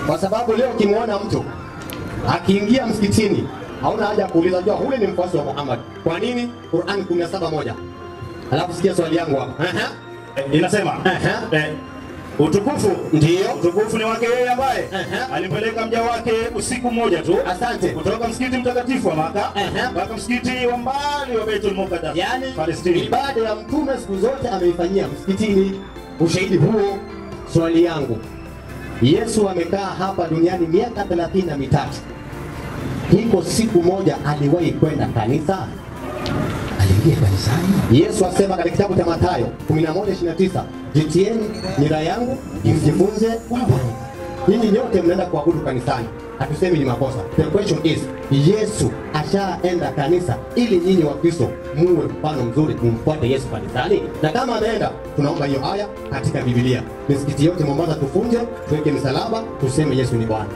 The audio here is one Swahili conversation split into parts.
kwa sababu leo ukimwona mtu akiingia msikitini hauna haja ya kuuliza, jua ule ni mfuasi wa Muhammad. Kwa nini? Qur'an 17:1. Alafu sikia swali yangu hapa. Ehe. Eh, inasema Aha. eh, utukufu Ndiyo. utukufu ni wake yeye ambaye Aha. alimpeleka mja wake usiku mmoja tu Asante. kutoka msikiti mtakatifu wa Maka Aha. mpaka msikiti wa mbali wa Baitul Muqaddas Yaani Palestina. ibada ya mtume siku zote ameifanyia msikitini. Ushahidi huo, swali yangu, Yesu amekaa hapa duniani miaka thelathini na mitatu. Hiko siku moja aliwahi kwenda kanisa? Aliingia kanisani. Yesu asema katika kitabu cha Mathayo 11:29, jitieni nira yangu mjifunze kwangu. Nyinyi nyote mnaenda kuabudu kanisani, hatusemi ni makosa. The question is, Yesu ashaenda kanisa ili nyinyi wa Kristo muwe mfano mzuri, mumfuate Yesu kanisani? Na kama ameenda, tunaomba hiyo aya katika Biblia. Misikiti yote Mombasa tufunje, tuweke msalaba, tuseme Yesu ni Bwana.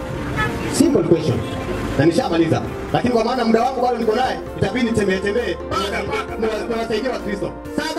Simple question. Na nishamaliza. Lakini kwa maana muda wangu bado niko naye, itabidi nitembee tembee. Nawasaidia wa Kristo.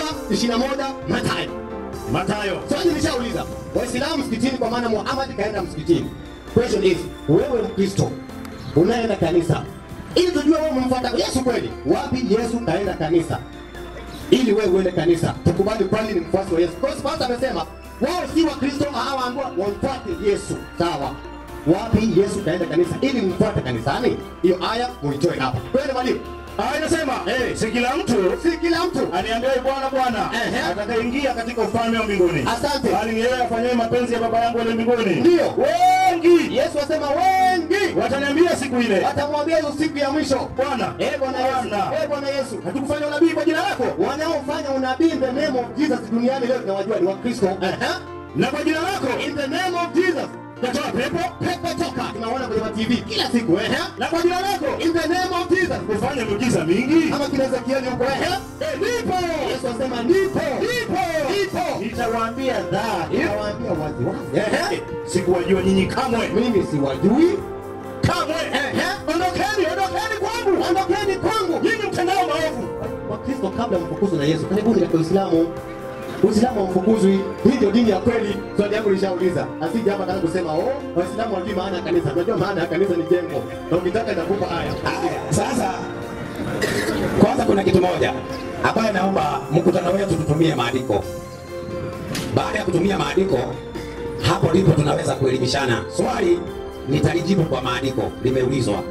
7:21 Mathayo. Mathayo Swali nishauliza. Waislamu msikitini kwa maana Muhammad kaenda msikitini. Question is, wewe Mkristo unaenda kanisa ili tujue wewe umemfuata Yesu kweli. Wapi Yesu kaenda kanisa? Ili wewe uende kanisa, tukubali kwani ni mfuasi wa Yesu. Kwa sababu pastor amesema wao si wa Kristo, hawaambiwa wamfuate Yesu. Sawa. Wapi Yesu kaenda kanisa ili mfuate kanisani? Hiyo aya muitoe hapa. Kweli mwalimu? Ah, inasema Eh. si kila mtu Si kila mtu. aniambiaye Bwana Bwana Ehe. atakayeingia katika ufalme wa mbinguni, Asante. bali ni yeye afanyaye mapenzi ya Baba yangu aliye mbinguni. Ndio. wengi Yesu asema wengi wataniambia siku ile, watamwambia hizo siku ya mwisho Bwana Eh Bwana Yesu, Bwana, eh Bwana Yesu, hatukufanya unabii kwa jina lako wanaofanya unabii in the name of Jesus duniani leo tunawajua ni Wakristo. Aha. na kwa jina lako In the name of Jesus. natoa pepo Pepo toka. Tunaona kwenye ma TV kila siku. Aha. na kwa jina lako In the name of Jesus. kufanya miujiza mingi. Kama kina Ezekieli huko. Aha. Eh, Nipo Yesu asema nipo. nipo Nipo. nitawaambia dhahiri, Nitawaambia wazi wazi. Aha. Eh, sikuwajua nyinyi kamwe Mimi siwajui. kamwe. Ehe. Ondokeni, ondokeni kwangu Ondokeni kwangu. nyinyi mtendao maovu. Wakristo kabla mfukuzwe na Yesu, karibuni katika Uislamu. Uislamu hamfukuzwi. Hii ndio dini ya kweli. Swali yangu nishauliza. Asije hapa nataka kusema oh, Waislamu hawajui maana ya kanisa. Tunajua maana ya kanisa ni jengo. Na ukitaka nitakupa haya. Haya, sasa kwanza kuna kitu moja ambayo naomba mkutano wetu tutumie maandiko. Baada ya kutumia maandiko, hapo ndipo tunaweza kuelimishana. Swali nitalijibu kwa maandiko, limeulizwa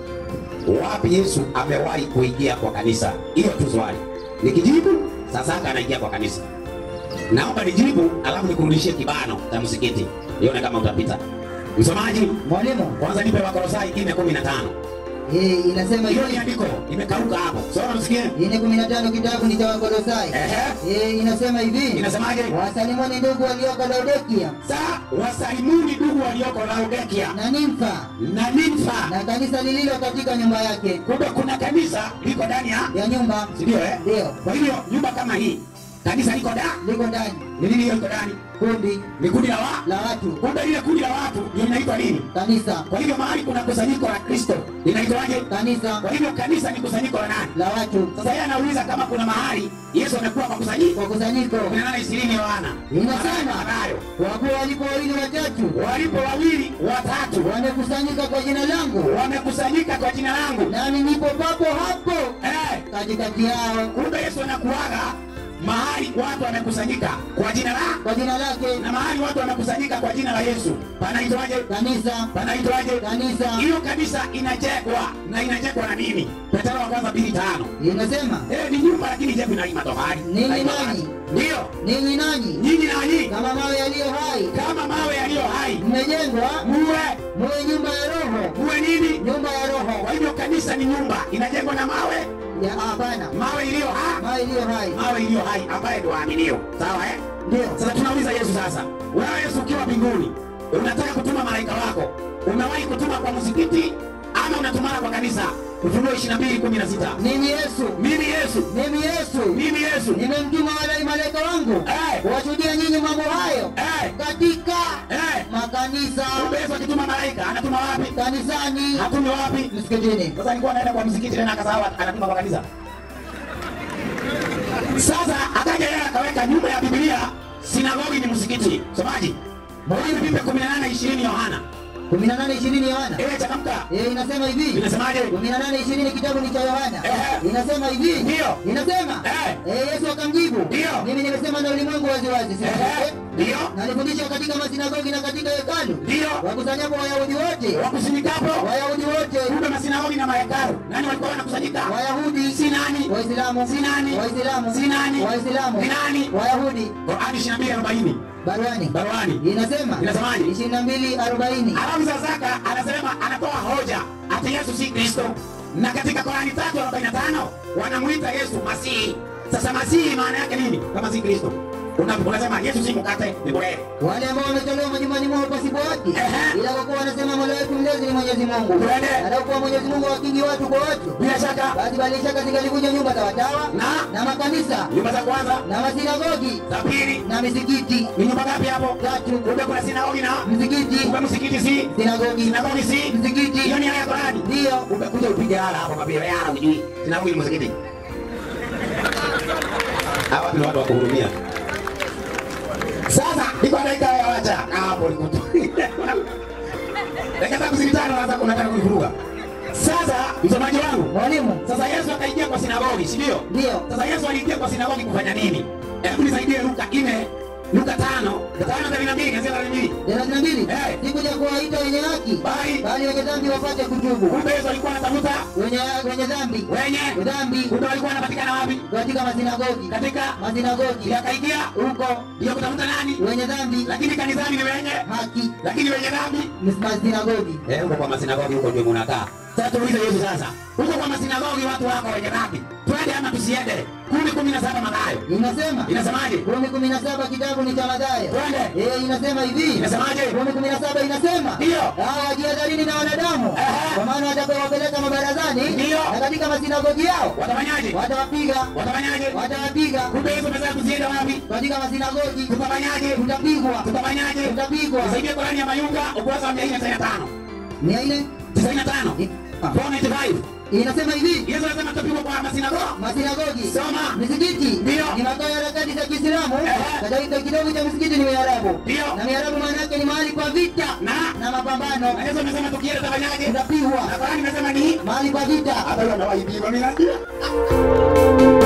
wapi Yesu amewahi kuingia kwa kanisa. Hiyo tu swali. Nikijibu sasa haka anaingia kwa kanisa. Naomba nijibu, alafu nikurudishie kibano cha msikiti, nione kama utapita. Msomaji, Mwalimu, kwanza nipe Wakolosai 4:15. eh, inasema Hiyo ni hivi andiko imekauka hapo. Soma msikie. ine kumi na tano kitabu ni cha Wakolosai. Ehe. Eh, inasema hivi Inasemaje? wasalimuni ndugu walioko Laodikia Saa wasalimuni ndugu walioko Laodikia na Nimfa na Nimfa. na kanisa lililo katika nyumba yake Kumbe kuna kanisa liko ndani ya ya nyumba si ndio eh? ndio Kwa hivyo nyumba kama hii kanisa liko da liko ndani ni nini hiyo iko ndani? kundi Ni kundi la wa. la watu Kumbe ile kundi la watu ndio inaitwa nini? kanisa Kwa hivyo mahali kuna kusanyiko la Kristo linaitwaje? kanisa Kwa hivyo kanisa ni kusanyiko la nani? la watu Sasa yeye anauliza kama kuna mahali Yesu amekuwa kwa kusanyiko. kwa kusanyiko Kuna nane ishirini Yohana. Inasema. Anayo. kwa kuwa walipo wawili watatu Walipo wawili watatu wamekusanyika kwa jina langu wamekusanyika kwa jina langu. nami nipo papo hapo Eh, katikati yao kumbe Yesu anakuaga mahali watu wamekusanyika kwa jina la kwa jina lake na mahali watu wamekusanyika kwa jina la Yesu panaitwaje? kanisa Panaitwaje? kanisa Hiyo kanisa inajengwa na inajengwa na nini? Petro wa kwanza mbili tano. inasema Eh, ni nyumba lakini jengwa na matofali. Ninyi Haina nani? bati. Ndio. ninyi nanyi Nyinyi na nyinyi kama mawe yaliyo hai kama mawe yaliyo hai mmejengwa muwe muwe nyumba ya roho muwe nini? nyumba ya Kwa roho hivyo kanisa ni nyumba inajengwa na mawe, ya hapana mawe iliyo hai, mawe iliyo hai mawe iliyo hai ambaye ndio waaminio. Sawa eh? ndio Sasa tunauliza Yesu sasa, wewe Yesu ukiwa mbinguni, unataka kutuma malaika wako, umewahi kutuma kwa msikiti ama unatumana kwa kanisa? Ufunuo 22:16. mimi Yesu Mimi Yesu, mimi Yesu mimi Yesu. nimemtuma wale malaika wangu Eh, kuwashuhudia nyinyi mambo hayo eh, katika eh. makanisa Kumbe Yesu akituma malaika anatuma wapi? kanisani Hatumi wapi? msikitini Sasa alikuwa anaenda kwa msikiti tena akasahau anatuma kwa kanisa. Sasa akaja yeye akaweka nyuma ya Biblia sinagogi ni msikiti. Somaji. Mwalimu Biblia 18:20 Yohana. 18 20 Yohana. Eh, changamka. Eh, inasema hivi. Inasemaje? 18 20 kitabu ni cha Yohana. Eh. Inasema hivi. Ndio. Inasema. Eh. Eh, Yesu akamjibu. Ndio. Mimi nimesema na ulimwengu wazi wazi. si Eh. eh? Ndio. Na nilifundisha katika masinagogi na katika hekalu. Ndio. Wakusanyapo Wayahudi wote. Wakusanyikapo. Wayahudi wote. Kumbe masinagogi na mahekalu. Nani walikuwa wanakusanyika? Wayahudi. Si nani? Waislamu. Si nani? Waislamu. Si nani? Waislamu. Ni nani? Wayahudi. Qur'ani 22:40. Baruani. Baruani. Inasema. Inasemaje? 22 40. Alafu sasa anasema anatoa hoja ati Yesu si Kristo. Na katika Qur'ani 3:45 wanamuita Yesu Masihi. Sasa Masihi maana yake nini? Kama si Kristo. Una- Unasema Yesu si mkate, ni bure. Wale ambao wametolewa majumbani mwao pasipo haki, Ehe. ila kwa kuwa wanasema mola wetu mlezi ni Mwenyezi Mungu, Twende. anakuwa Mwenyezi Mungu wakingi watu kwa watu, Bila shaka basi bali shaka zingalikuja nyumba za watawa na na makanisa nyumba za kwanza, na masinagogi za pili na misikiti ni nyumba ngapi hapo? tatu, Kumbe kuna sinagogi na msikiti, kumbe msikiti si sinagogi, sinagogi si msikiti, hiyo ni aya ya Qur'ani. ndiyo Umekuja upige hala hapo mabio yao hujui. Sinagogi ni msikiti. Hawa ni watu wa kuhurumia. Sasa iko dakika ya wacha hapo nikutu. Dakika zangu zilitano sasa unataka kunivuruga. Sasa msomaji wangu, mwalimu, sasa Yesu akaingia kwa sinagogi, si ndio? ndiyo Sasa Yesu aliingia kwa sinagogi kufanya nini? Hebu nisaidie Luka 4, Luka 5, 5:32, anasema nini? thelathini na mbili Eh. sikuja kuwaita wenye haki, Bali bali wenye dhambi wapate kutubu, kumbe Yesu alikuwa anatafuta wenye wenye dhambi wenye dhambi kumbe walikuwa wanapatikana wapi? katika masinagogi Katika masinagogi yakaingia huko ya kutafuta nani? wenye dhambi Lakini kanisani ni wenye haki lakini wenye dhambi masinagogi eh, huko kwa masinagogi huko ndio munakaa. Sasa tuulize Yesu sasa, huko kwa masinagogi watu wako wenye dhambi, twende ama tusiende? kumi kumi na saba Mathayo inasema inasemaje? kumi kumi na saba kitabu ni cha Mathayo Twende, Eh, inasema hivi inasemaje? kumi kumi na saba inasema Ndio. hawa wajihadharini na wanadamu Aha. kwa maana watakapowapeleka mabarazani Ndio. na katika masinagogi yao Watafanyaje? watawapiga Watafanyaje? watawapiga Kumbe Yesu amesema tusiende wapi? katika masinagogi Tutafanyaje? tutapigwa Tutafanyaje? tutapigwa Nisaidie Qurani ya Mayunga ukurasa wa 495. mia nne 95. Ah. 495. inasema hivi Yesu anasema tutapigwa kwa masinagogi. masinagogi Soma. misikiti Ndio. ni makao ya harakati za Kiislamu. Ehe. Katika kitabu cha msikiti ni miarabu, Ndio. na miarabu maana yake ni mahali kwa vita Na na mapambano, na Yesu amesema tukienda tutafanyaje? tutapigwa Na Qurani imesema ni mahali kwa vita. hata yeye anawaibia mimi najua.